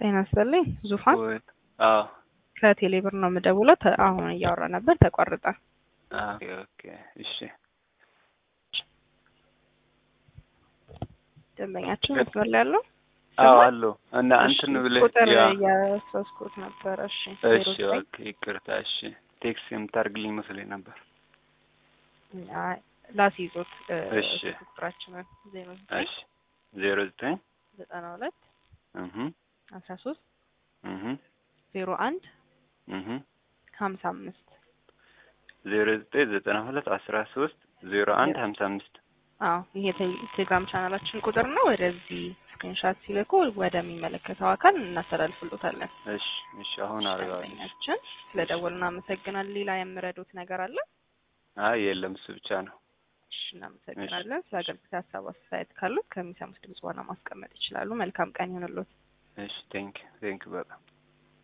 ጤና ይስጥልኝ ዙፋን ወይ አዎ ከቴሌ ብር ነው የምደውለው። ተ- አሁን እያወራ ነበር ተቋረጠ። ኦኬ ኦኬ እሺ ደንበኛችን መስመር ላይ ያለው አዎ አለው እና እንትን እሺ፣ ብለህ ቁጥር ያ እያሰስኩት ነበረ። እሺ እሺ ዜሮ ዘጠኝ ኦኬ ይቅርታ እሺ ቴክስት የምታደርግልኝ መስሎኝ ነበር አይ፣ ላስይዞት እ፣ እሺ። ስልክ ቁጥራችንን ዜሮ ዘጠኝ እሺ ዜሮ ዘጠኝ ዘጠና ሁለት እህ አስራ ሶስት እህ ዜሮ አንድ እህ ሀምሳ አምስት ዜሮ ዘጠኝ ዘጠና ሁለት አስራ ሶስት ዜሮ አንድ ሀምሳ አምስት አዎ ይሄ ቴ- ቴሌግራም ቻናላችን ቁጥር ነው። ወደዚህ ስክሪንሻት ሲልኩ ወደሚመለከተው አካል እናስተላልፍሎታለን። እሺ እሺ አሁን አደርገዋለሁ ደንበኛችን ስለደወሉ እናመሰግናለን። ሌላ የምረዱት ነገር አለ? አይ የለም እሱ ብቻ ነው እሺ እናመሰግናለን። ስለ አገልግሎት ሀሳብ አስተያየት ካሉት ከሚሰሙት ድምጽ ዋና ማስቀመጥ ይችላሉ። መልካም ቀን ይሆንልዎት። እሺ ቴንክ ቴንክ በጣም